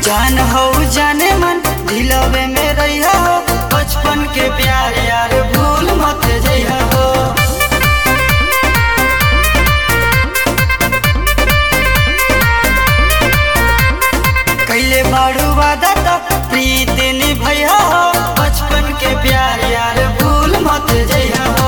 जान हो जाने मन दिलवे में रहिया हो बचपन के प्यार यार भूल मत जइहा हो कैले बाड़ू वादा त प्रीत निभैया हो बचपन के प्यार यार भूल मत जइहा हो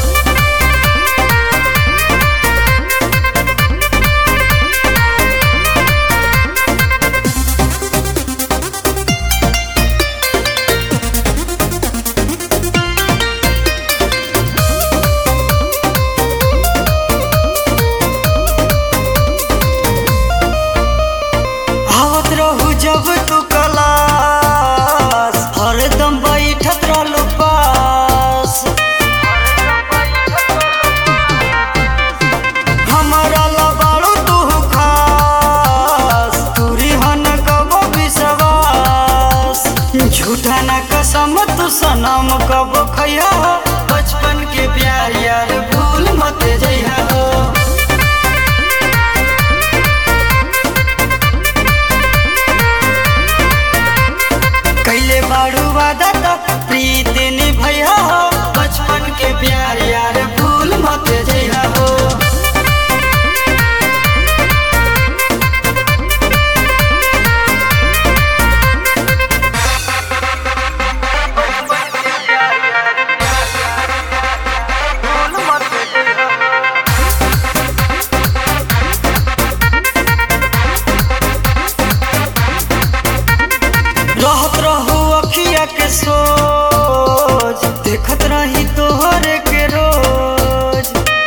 आवत रहू जब तू कलास हरदम बैठत रहलू पास हमारा लबाड़ू तू खास तूरी हन कबो विश्वास झूठा ना कसम तू सनम कबो खैया हो बचपन के प्यार यार भूल मत जइहा हो कैले बाड़ू वादा त प्रीत निभैया हो बचपन के प्यार यार भूल मत जइहा हो रहत रहू अखिया के सोच देखत रही तोहरे के रोज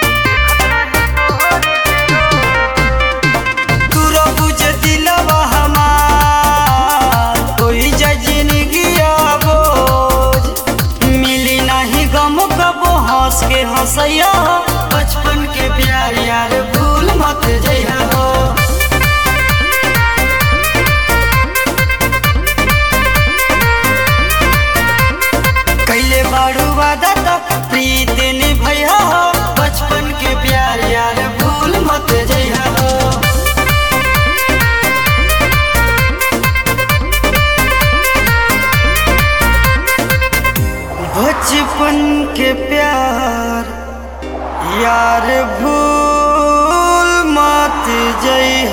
तू रबू जे दिलवा हमार कोई जा जिंदगी बोझ मिली नहीं गम कबो हंस के हंसैया बचपन के प्यार यार भूल मत जइहा हो कैले बाड़ू वादा त प्रीत निभैया हो बचपन के प्यार यार भूल मत जइहा हो बचपन के प्यार यार भूल मत जइहा